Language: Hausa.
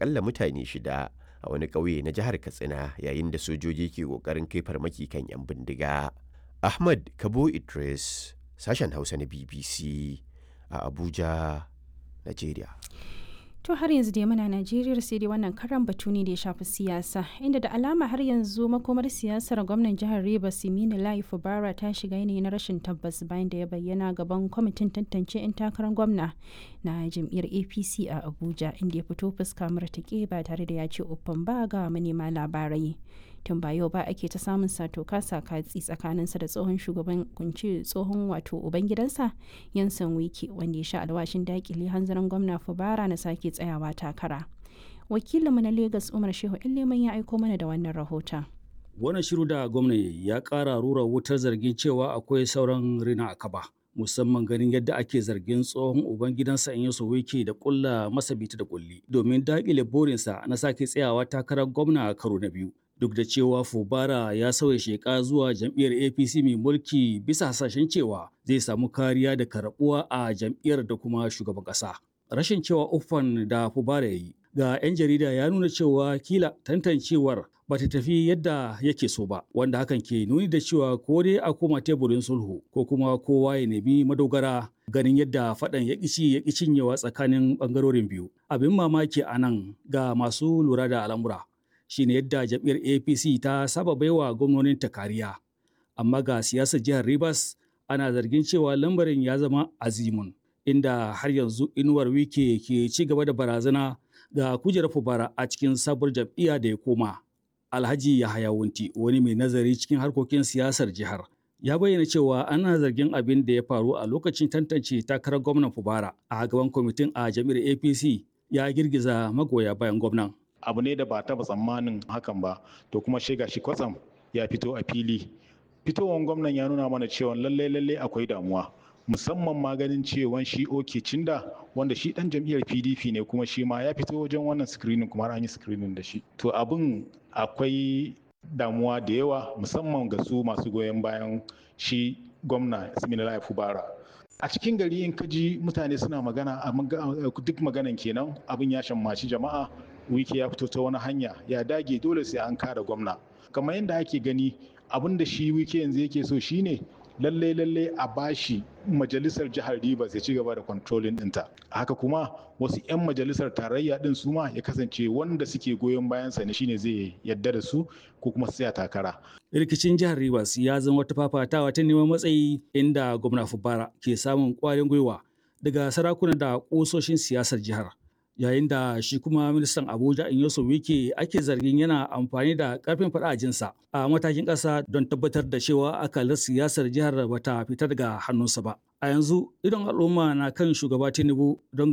akalla mutane shida a wani ƙauye na jihar Katsina yayin da sojoji ke ƙoƙarin kai farmaki kan 'yan bindiga. Ahmad Kabo Idris, sashen Hausa na BBC a Abuja, Najeriya. To har yanzu dai muna Najeriya sai dai wannan karan batu ne da ya shafi siyasa inda da alama har yanzu makomar siyasar gwamnan jihar Rivers Simini Lai Fubara ta shiga yanayi na rashin tabbas bayan da ya bayyana gaban kwamitin tantance 'yan takarar gwamna na jam'iyyar APC a Abuja inda ya fito fuska murtuke ba tare da ya ce uffan ba ga manema labarai. tun ba yau ba ake ta samun sato kasa katsi tsakaninsa da tsohon shugaban kunci tsohon wato ubangidansa yansan wiki wanda ya sha alwashin dakile hanzarin gwamna fubara na sake tsayawa takara wakilinmu na lagos umar shehu leman ya aiko mana da wannan rahoton wannan shiru da gwamnati ya kara rura wutar zargin cewa akwai sauran rina a kaba musamman ganin yadda ake zargin tsohon ubangidansa in yaso wiki da kulla masa bita da kulli domin dakile burinsa na sake tsayawa takarar gwamna karo na biyu duk da cewa Fubara ya sauya sheka zuwa jam'iyyar APC mai mulki bisa hasashen cewa zai samu kariya da karɓuwa a jam'iyyar da kuma shugaban ƙasa. Rashin cewa uffan da Fubara ya yi ga 'yan jarida ya nuna cewa kila tantancewar ba ta tafi yadda yake so ba wanda hakan ke nuni da cewa ko dai a koma teburin sulhu ko kuma kowa ya nemi madogara ganin yadda faɗan ya ƙici ya ƙi cinyewa tsakanin ɓangarorin biyu abin mamaki a nan ga masu lura da al'amura shine yadda jam'iyyar apc ta saba baiwa gwamnonin ta kariya amma ga siyasar jihar rivers ana zargin cewa lambarin ya zama azimun inda har yanzu inuwar wike ke ci gaba da barazana ga kujerar fubara a cikin sabuwar jam'iyya da ya koma alhaji yahaya wunti wani mai nazari cikin harkokin siyasar jihar ya bayyana cewa ana zargin abin da ya faru a lokacin tantance takarar gwamnan fubara a gaban kwamitin a jam'iyyar apc ya girgiza magoya bayan gwamnan abu ne da ba taba tsammanin hakan ba to kuma shiga shi kwatsam ya fito a fili fitowar gwamnan ya nuna mana cewa lallai lallai akwai damuwa musamman ma ganin cewa shi oke cinda wanda shi dan jam'iyyar pdp ne kuma shi ma ya fito wajen wannan screening kuma an yi screening da shi to abin akwai damuwa da yawa musamman ga su masu goyon bayan shi gwamna siminala fubara a cikin gari in kaji mutane suna magana duk maganan kenan abin ya shammaci jama'a wiki ya fito ta wani hanya ya dage dole sai an kare gwamna kamar yadda ake gani abin da shi wiki yanzu yake so shine lalle lalle a bashi majalisar jihar Rivers ya ci gaba da controlling ɗinta haka kuma wasu 'yan majalisar tarayya din su ma ya kasance wanda suke goyon bayansa ne shine zai yadda da su ko kuma tsaya takara rikicin jihar Rivers ya zama wata fafatawa ta neman matsayi inda gwamna Fubara ke samun kwarin gwiwa daga sarakuna da kusoshin siyasar jihar yayin da shi kuma ministan abuja inyoso wike ake zargin yana amfani da karfin jinsa a matakin ƙasa don tabbatar da cewa akalar siyasar jihar bata fita daga hannunsa ba a yanzu idon al'umma na kan shugaba tinubu don